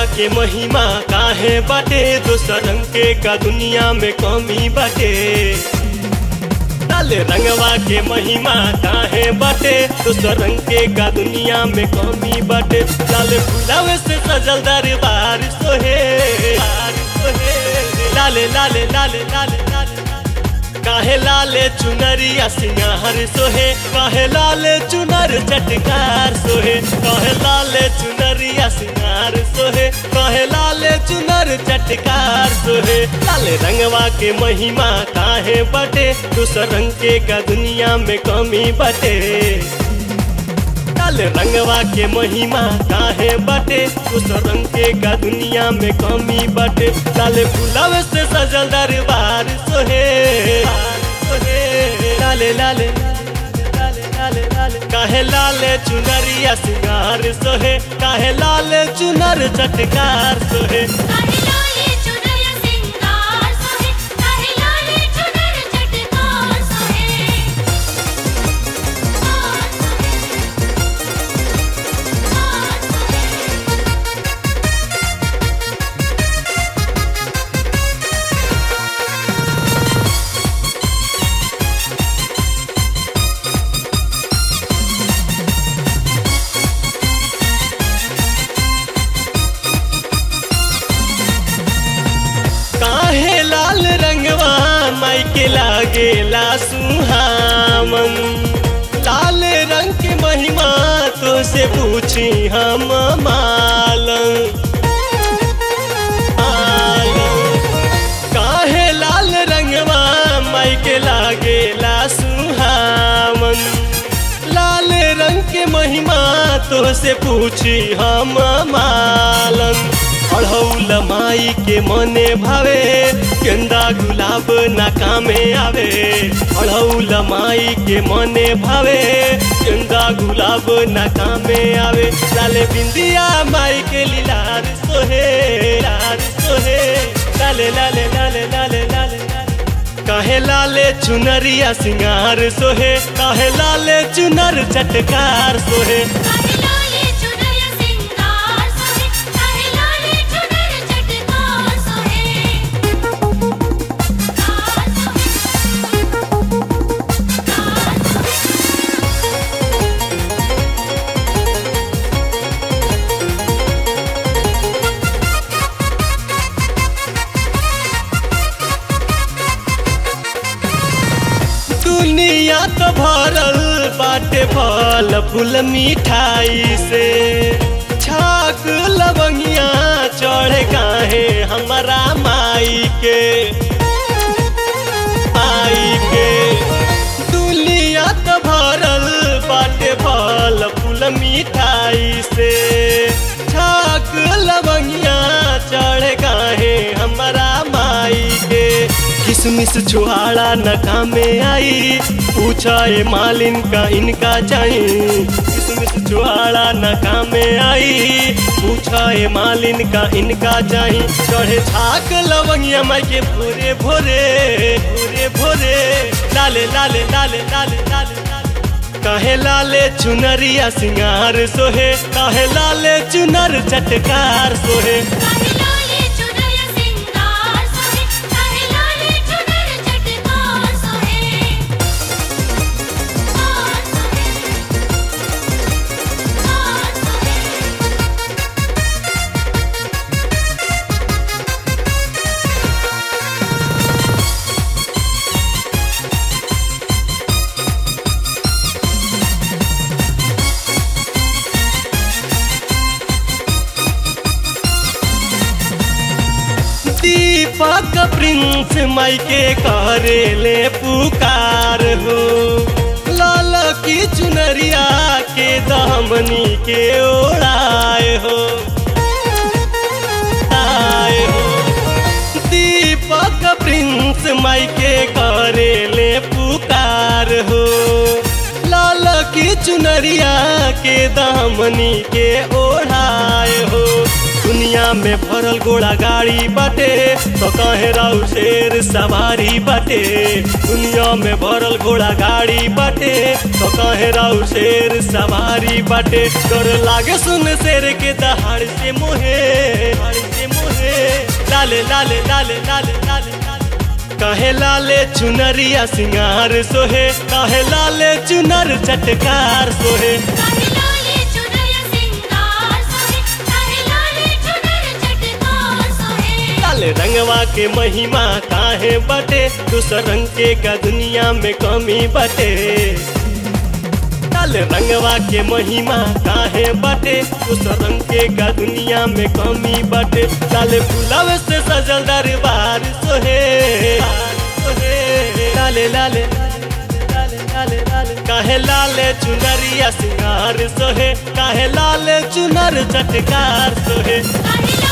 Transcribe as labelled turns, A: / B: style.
A: के महिमा काहे बाटे दोसर रंग के का दुनिया में कमी बाटे लाल रंगवा के महिमा काहे बाटे दोसर रंग के का दुनिया में कमी बाटे लाल फुलावे से सजल दरबार सोहे सोहे लाले लाले लाले लाले लाले काहे लाले चुनरिया सिंगार सोहे काहे लाले चुनर चटकार सोहे काहे लाले चुनरिया सिंगार सोहे काहे लाले चुनर चटकार सोहे लाले रंगवा के महिमा काहे बटे दूसर रंग के का दुनिया में कमी बटे लाल रंगवा के महिमा काहे बटे उस रंग के का दुनिया में कमी बटे लाल फुलावे से सजल दरबार सोहे सोहे लाले लाले लाले लाले लाले काहे लाले चुनरिया सिंगार सोहे काहे लाले चुनर चटकार सोहे
B: काहे लाले चुनरिया सिंगार सोहे काहे लाले चुनर चटकार सोहे कार सोहे कार सोहे
A: काहे लाल रंगवा माई के लागेला सुहावन लाल रंग के महिमा तो से पूछी हम मालन मालन। काहे लाल रंगवा माई के लागेला सुहावन लाल रंग के महिमा तो से पूछी हम मालन अढ़ौल माई के मने भावे गेंदा गुलाब ना कामे आवे अढ़ौल माई के मने भावे गेंदा गुलाब ना कामे आवे लाले बिंदिया माई के लीलार सोहे लार सोहे लाले लाले लाले लाले लाले लाले काहे लाले चुनरिया सिंगार सोहे काहे लाले चुनर चटकार सोहे
B: काहे लाले चुनरिया सिंगार सोहे काहे लाले चुनर चटकार सोहे कार सोहे कार सोहे
A: दुनिया तो भरल बाटे फल फूल मिठाई से छाक लवंगिया चढ़े काहे हमारा माई के माई के दुनिया तो भरल बाटे फल फूल मिठाई से छाक लवंगिया चढ़े काहे हमारा माई के किसमिस छुहाड़ा न कामे आई पूछा ए मालिन का इनका चाहिए किसमिस छुहाड़ा न कामे आई पूछा ए मालिन का इनका चाहिए चढ़े छाक लवंगिया माई के भोरे भोरे भोरे भोरे लाले लाले लाले लाले लाले लाले काहे लाले चुनरिया सिंगार सोहे काहे लाले चुनर चटकार सोहे
B: काहे लाले चुनरिया सिंगार सोहे काहे लाले चुनर चटकार सोहे कार सोहे कार सोहे
A: दीपक प्रिंस माई के करे ले पुकार हो लाल की चुनरिया के दामनी के ओढ़ाए हो आए हो दीपक प्रिंस माई के करे ले पुकार हो लाल की चुनरिया के दामनी के ओढ़ाए हो दुनिया दुनिया में भरल घोड़ा गाड़ी बाटे तो कहे राउ शेर सवारी बाटे दुनिया में भरल घोड़ा गाड़ी बाटे तो कहे राउ शेर सवारी बाटे डर लागे सुन शेर के दहाड़ से मोहे दहाड़ से मोहे लाले लाले लाले लाले लाले लाले काहे लाले चुनरिया सिंगार सोहे काहे लाले चुनर चटकार सोहे
B: काहे लाले चुनरिया सिंगार सोहे काहे लाले चुनर चटकार सोहे
A: लाल रंगवा के महिमा काहे बटे दूसर रंग के का दुनिया में कमी बटे लाल रंगवा के महिमा काहे बटे दूसर रंग के का दुनिया में कमी बटे लाल फुलाव से सजल दरबार सोहे सोहे लाले लाले लाले लाले लाले काहे लाले चुनरिया सिंगार सोहे काहे लाले चुनर चटकार सोहे
B: काहे